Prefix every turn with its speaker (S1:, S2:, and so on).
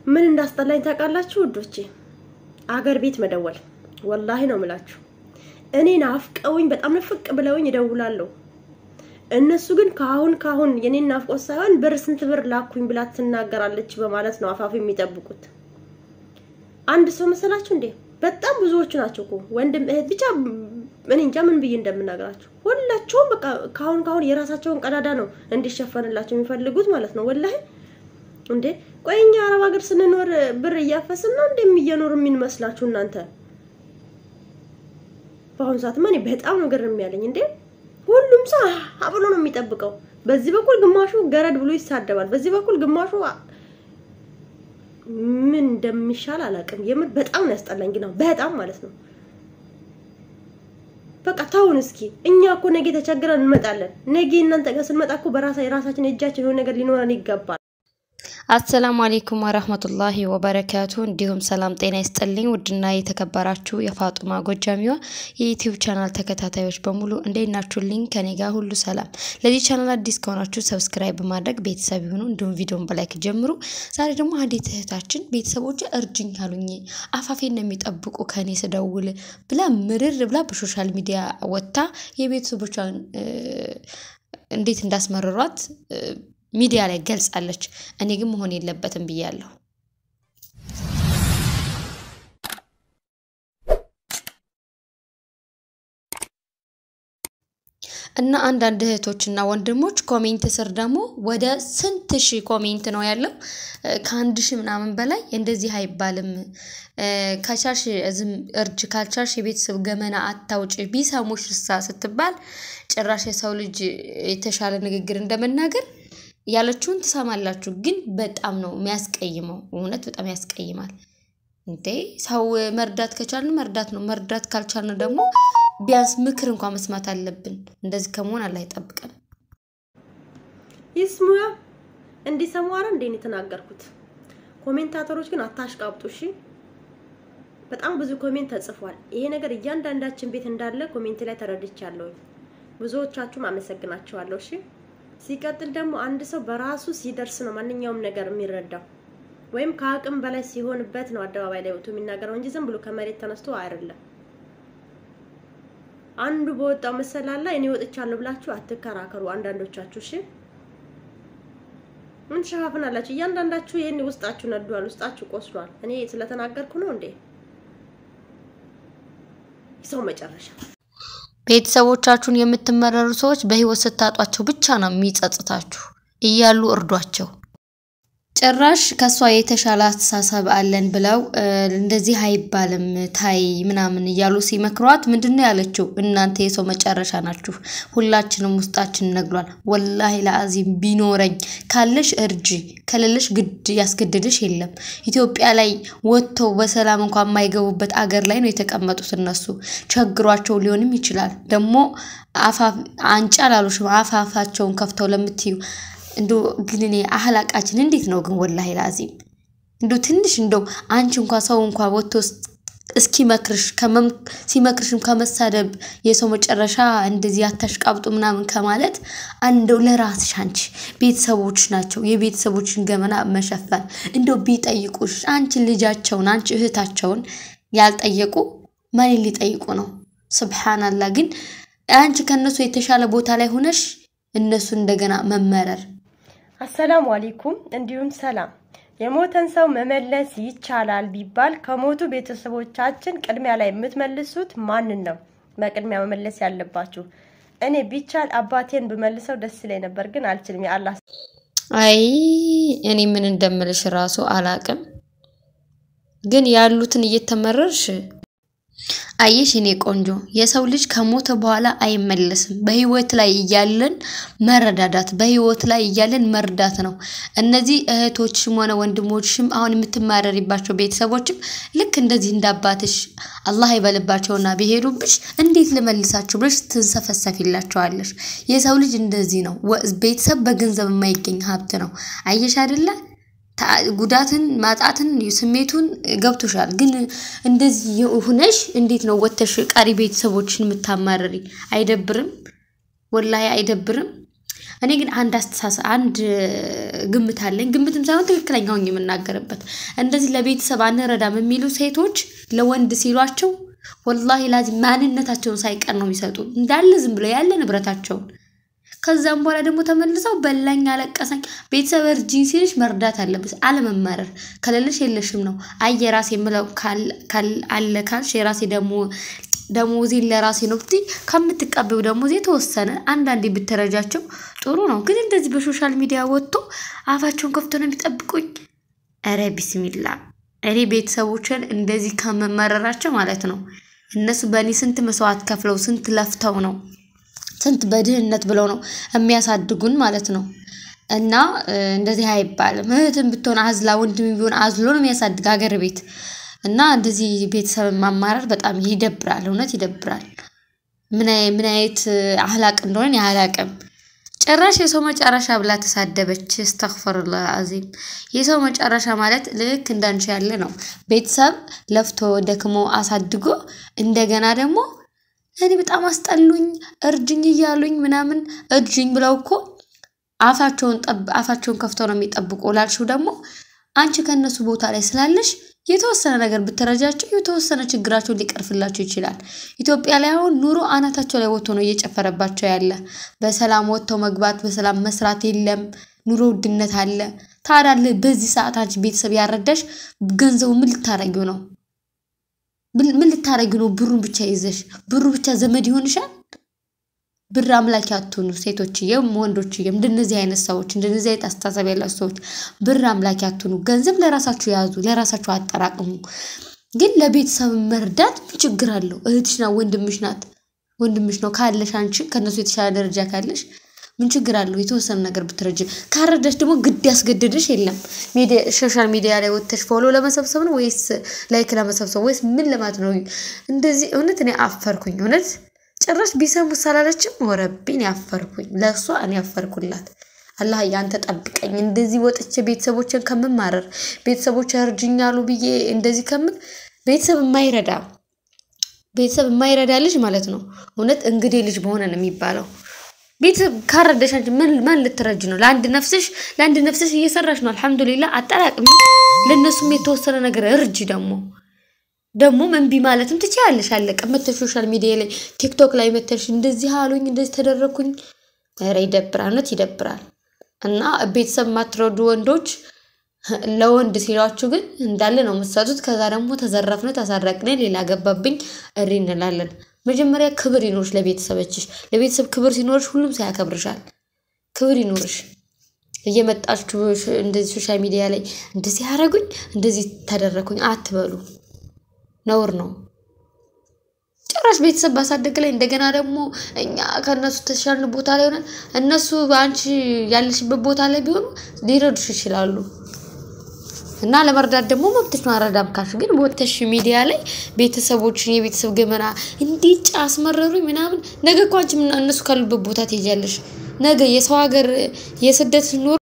S1: ምን እንዳስጠላኝ ታውቃላችሁ ውዶቼ? አገር ቤት መደወል ወላሂ ነው ምላችሁ። እኔ ናፍቀውኝ በጣም ንፍቅ ብለውኝ እደውላለሁ። እነሱ ግን ከአሁን ከአሁን የኔን ናፍቆት ሳይሆን ብር ስንት ብር ላኩኝ ብላ ትናገራለች በማለት ነው አፋፍ የሚጠብቁት። አንድ ሰው መሰላችሁ እንዴ? በጣም ብዙዎቹ ናቸው እኮ ወንድም እህት፣ ብቻ እኔ እንጃ ምን ብዬ እንደምናገራቸው። ሁላቸውም በቃ ከአሁን ከአሁን የራሳቸውን ቀዳዳ ነው እንዲሸፈንላቸው የሚፈልጉት ማለት ነው። ወላሂ እንዴ ቆይ እኛ አረብ ሀገር ስንኖር ብር እያፈስን ነው እንደሚየኖር የሚመስላችሁ እናንተ? በአሁኑ ሰዓትማ እኔ በጣም ነው ግርም ያለኝ። እንዴ ሁሉም ሰው አብሎ ነው የሚጠብቀው። በዚህ በኩል ግማሹ ገረድ ብሎ ይሳደባል፣ በዚህ በኩል ግማሹ ምን እንደሚሻል አላውቅም። የምር በጣም ነው ያስጠላኝ፣ ግን በጣም ማለት ነው። በቃ ታውን እስኪ እኛ እኮ ነገ ተቸግረን እንመጣለን። ነገ እናንተ ጋር ስንመጣ እኮ በራሳ የራሳችን እጃችን የሆነ ነገር ሊኖረን ይገባል።
S2: አሰላሙ አሌይኩም ወረህመቱላሂ ወበረካቱ። እንዲሁም ሰላም ጤና ይስጥልኝ። ውድና የተከበራችሁ የፋጡማ ጎጃሚዋ የዩቲዩብ ቻናል ተከታታዮች በሙሉ እንዴት ናችሁልኝ? ከኔ ጋር ሁሉ ሰላም። ለዚህ ቻናል አዲስ ከሆናችሁ ሰብስክራይብ በማድረግ ቤተሰብ ይሁኑ። እንዲሁም ቪዲዮን በላይክ ጀምሩ። ዛሬ ደግሞ አንዲት እህታችን ቤተሰቦች እርጅኝ አሉኝ፣ አፋፌን ነው የሚጠብቁ ከኔ ስደውል ብላ ምርር ብላ በሶሻል ሚዲያ ወጥታ የቤተሰቦቿን እንዴት እንዳስመረሯት ሚዲያ ላይ ገልጻለች። እኔ ግን መሆን የለበትም ብያለሁ። እና አንዳንድ እህቶችና ወንድሞች ኮሜንት ስር ደግሞ ወደ ስንት ሺህ ኮሜንት ነው ያለው? ከአንድ ሺህ ምናምን በላይ እንደዚህ አይባልም፣ ከቻሽ ዝም እርጅ ካልቻሽ የቤተሰብ ገመና አታውጭ ቢሰሙሽ እሳ ስትባል ጭራሽ የሰው ልጅ የተሻለ ንግግር እንደመናገር ያለችውን ትሰማላችሁ። ግን በጣም ነው የሚያስቀይመው። እውነት በጣም ያስቀይማል። እንዴ ሰው መርዳት ከቻልን መርዳት ነው። መርዳት ካልቻልን ደግሞ ቢያንስ ምክር እንኳን መስማት አለብን። እንደዚህ ከመሆን አላህ ይጠብቀን።
S1: ይስሙያ እንዲሰሙ አረ እንዴ ነው የተናገርኩት። ኮሜንታተሮች ግን አታሽቃብጡ እሺ። በጣም ብዙ ኮሜንት ተጽፏል። ይሄ ነገር እያንዳንዳችን ቤት እንዳለ ኮሜንት ላይ ተረድቻለሁ። ብዙዎቻችሁም አመሰግናችኋለሁ። እሺ ሲቀጥል ደግሞ አንድ ሰው በራሱ ሲደርስ ነው ማንኛውም ነገር የሚረዳው፣ ወይም ከአቅም በላይ ሲሆንበት ነው አደባባይ ላይ ወጥቶ የሚናገረው እንጂ ዝም ብሎ ከመሬት ተነስቶ አይደለም። አንዱ በወጣው መሰላል ላይ እኔ ወጥቻለሁ ብላችሁ አትከራከሩ። አንዳንዶቻችሁ እሺ ምን ትሸፋፍናላችሁ? እያንዳንዳችሁ ይሄን ውስጣችሁ ነዷል፣ ውስጣችሁ ቆስሏል። እኔ ስለተናገርኩ ነው እንዴ? ሰው መጨረሻ
S2: ቤተሰቦቻችሁን የምትመረሩ ሰዎች በህይወት ስታጧቸው ብቻ ነው የሚጸጽታችሁ። እያሉ እርዷቸው። ጭራሽ ከእሷ የተሻለ አስተሳሰብ አለን ብለው እንደዚህ አይባልም ታይ ምናምን እያሉ ሲመክሯት ምንድን ነው ያለችው? እናንተ የሰው መጨረሻ ናችሁ። ሁላችንም ውስጣችን ነግሏል። ወላሂ ለአዚም ቢኖረኝ ካለሽ እርጂ፣ ከሌለሽ ግድ ያስገድድሽ የለም። ኢትዮጵያ ላይ ወጥተው በሰላም እንኳን የማይገቡበት አገር ላይ ነው የተቀመጡት። እነሱ ቸግሯቸው ሊሆንም ይችላል። ደግሞ አንጫ ላሉሽም አፋፋቸውን ከፍተው ለምትዩ እንዶ ግን እኔ አህላቃችን እንዴት ነው ግን? ወላሂ ላዚም እንዶ ትንሽ እንደው አንቺ እንኳ ሰው እንኳ ወጥቶ እስኪመክርሽ ሲመክርሽም ከመሳደብ የሰው መጨረሻ እንደዚህ አታሽቃብጡ ምናምን ከማለት እንደው ለራስሽ አንቺ ቤተሰቦች ናቸው የቤተሰቦችን ገመና መሸፈን እንደው ቢጠይቁሽ አንቺ ልጃቸውን አንቺ እህታቸውን ያልጠየቁ ማንን ሊጠይቁ ነው? ስብሓናላ ግን አንቺ ከእነሱ የተሻለ ቦታ ላይ ሆነሽ እነሱ እንደገና መመረር
S1: አሰላሙ አለይኩም እንዲሁም ሰላም። የሞተን ሰው መመለስ ይቻላል ቢባል ከሞቱ ቤተሰቦቻችን ቅድሚያ ላይ የምትመልሱት ማንን ነው? በቅድሚያ መመለስ ያለባችሁ። እኔ ቢቻል አባቴን ብመልሰው ደስ ይለኝ ነበር፣ ግን አልችልም። የአላህ
S2: አይ እኔ ምን እንደምልሽ ራሱ አላቅም። ግን ያሉትን እየተመረርሽ አየሽ እኔ ቆንጆ፣ የሰው ልጅ ከሞተ በኋላ አይመለስም። በህይወት ላይ እያለን መረዳዳት፣ በህይወት ላይ እያለን መርዳት ነው። እነዚህ እህቶችም ሆነ ወንድሞችም አሁን የምትማረሪባቸው ቤተሰቦችም ልክ እንደዚህ እንዳባትሽ አላህ ይበልባቸውና ቢሄዱብሽ እንዴት ልመልሳቸው ብለሽ ትንሰፈሰፊላቸዋለሽ። የሰው ልጅ እንደዚህ ነው። ቤተሰብ በገንዘብ የማይገኝ ሀብት ነው። አየሽ አይደለ? ጉዳትን ማጣትን ስሜቱን ገብቶሻል። ግን እንደዚህ ሁነሽ እንዴት ነው ወተሽ ቀሪ ቤተሰቦችን የምታማረሪ? አይደብርም? ወላሂ አይደብርም? እኔ ግን አንድ አስተሳሰብ አንድ ግምት አለኝ። ግምትም ሳይሆን ትክክለኛውን የምናገርበት እንደዚህ ለቤተሰብ አንረዳም የሚሉ ሴቶች ለወንድ ሲሏቸው ወላሂ ላዚ ማንነታቸውን ሳይቀር ነው የሚሰጡ እንዳለ ዝም ብለው ያለ ንብረታቸውን። ከዛም በኋላ ደግሞ ተመልሰው በላኝ፣ አለቀሰኝ። ቤተሰብ እርጂኝ ሲልሽ መርዳት አለብሽ፣ አለመማረር። ከሌለሽ የለሽም ነው። አይ የራሴ የምለው አለ ካልሽ የራሴ ደግሞ ደሞዜን ለራሴ ነው ብትይ ከምትቀበው ደሞዝ የተወሰነ አንዳንዴ ብትረጃቸው ጥሩ ነው። ግን እንደዚህ በሶሻል ሚዲያ ወጥቶ አፋቸውን ከፍቶ ነው የሚጠብቁኝ። ኧረ ቢስሚላ እኔ ቤተሰቦችን እንደዚህ ከመመረራቸው ማለት ነው እነሱ በእኔ ስንት መስዋዕት ከፍለው ስንት ለፍተው ነው ስንት በድህነት ብለው ነው የሚያሳድጉን ማለት ነው። እና እንደዚህ አይባልም። እህትም ብትሆን አዝላ ወንድም ቢሆን አዝሎ ነው የሚያሳድግ ሀገር ቤት እና እንደዚህ ቤተሰብን ማማረር በጣም ይደብራል። እውነት ይደብራል። ምን አይነት አህላቅ እንደሆነ አላቅም። ጭራሽ የሰው መጨረሻ ብላ ተሳደበች። እስተግፈሩላህ አዚም። የሰው መጨረሻ ማለት ልክ እንዳንቺ ያለ ነው። ቤተሰብ ለፍቶ ደክሞ አሳድጎ እንደገና ደግሞ እኔ በጣም አስጠሉኝ እርጅኝ እያሉኝ ምናምን እርጅኝ ብለው እኮ አፋቸውን አፋቸውን ከፍተው ነው የሚጠብቁ ላልሽው ደግሞ አንቺ ከእነሱ ቦታ ላይ ስላለሽ የተወሰነ ነገር ብትረጃቸው የተወሰነ ችግራቸውን ሊቀርፍላቸው ይችላል። ኢትዮጵያ ላይ አሁን ኑሮ አናታቸው ላይ ወጥቶ ነው እየጨፈረባቸው ያለ። በሰላም ወጥተው መግባት በሰላም መስራት የለም። ኑሮ ውድነት አለ። ታዲያ በዚህ ሰዓት አንቺ ቤተሰብ ያረዳሽ ገንዘቡ ምን ልታረጊው ነው? ምን ልታረጊው ነው? ብሩን ብቻ ይዘሽ ብሩ ብቻ ዘመድ ይሆንሻል? ብር አምላኪ አትሁኑ ሴቶችዬም ወንዶችዬም። እንደነዚህ አይነት ሰዎች እንደነዚህ አይነት አስተሳሰብ ያላቸው ሰዎች ብር አምላኪ አትሁኑ። ገንዘብ ለራሳችሁ ያዙ፣ ለራሳችሁ አጠራቅሙ። ግን ለቤተሰብ መርዳት ምን ችግር አለው? እህትሽ ናት፣ ወንድምሽ ናት፣ ወንድምሽ ነው ካለሽ አንቺ ከእነሱ የተሻለ ደረጃ ካለሽ ምን ችግር አለው? የተወሰነ ነገር ብትረጅ። ካረዳሽ ደግሞ ግድ ያስገድድሽ የለም። ሶሻል ሚዲያ ላይ ወጥተሽ ፎሎ ለመሰብሰብ ነው ወይስ ላይክ ለመሰብሰብ ወይስ ምን ለማለት ነው? እንደዚህ እውነት እኔ አፈርኩኝ እውነት ጭራሽ ቢሰሙ ሳላለችም ወረቢን ያፈርኩኝ። ለእሷ እኔ ያፈርኩላት። አላህ ያንተ ጠብቀኝ። እንደዚህ ወጥቼ ቤተሰቦችን ከምማረር ቤተሰቦች እርጅኛሉ ብዬ እንደዚህ ከምል ቤተሰብ የማይረዳ ቤተሰብ የማይረዳ ልጅ ማለት ነው እውነት እንግዲህ ልጅ በሆነ ነው የሚባለው። ቤተሰብ ካረዳሽ አንቺ ምን ማን ልትረጅ ነው? ለአንድ ነፍስሽ ለአንድ ነፍስሽ እየሰራሽ ነው። አልሐምዱሊላ አጠራቅሚ። ለእነሱም የተወሰነ ነገር እርጅ ደግሞ ደግሞ እምቢ ማለትም ትችያለሽ። አለቀ። መተሽ ሶሻል ሚዲያ ላይ ቲክቶክ ላይ መተሽ እንደዚህ አሉኝ እንደዚህ ተደረግኩኝ። ኧረ ይደብራል፣ እውነት ይደብራል። እና ቤተሰብ ማትረዱ ወንዶች ለወንድ ሲሏችሁ ግን እንዳለ ነው የምትሰጡት። ከዛ ደግሞ ተዘረፍነ፣ ተሰረቅነ፣ ሌላ ገባብኝ እሪ እንላለን። መጀመሪያ ክብር ይኖርሽ ለቤተሰቦችሽ። ለቤተሰብ ክብር ሲኖርሽ ሁሉም ሰው ያከብርሻል። ክብር ይኖርሽ። እየመጣችሁ እንደዚህ ሶሻል ሚዲያ ላይ እንደዚህ ያደረጉኝ እንደዚህ ተደረግኩኝ አትበሉ። ነውር ነው። ጭራሽ ቤተሰብ ባሳደግ ላይ እንደገና ደግሞ እኛ ከእነሱ ተሻልን ቦታ ላይ ሆነን እነሱ በአንቺ ያለሽበት ቦታ ላይ ቢሆኑ ሊረዱሽ ይችላሉ። እና ለመርዳት ደግሞ መብትሽ ነው። አረዳም ካልሽ ግን ወተሽ ሚዲያ ላይ ቤተሰቦችን የቤተሰብ ገመና እንዲጫ አስመረሩኝ ምናምን ነገ እኮ አንቺ እነሱ ካሉበት ቦታ ትሄጃለሽ። ነገ የሰው ሀገር የስደት ኑሮ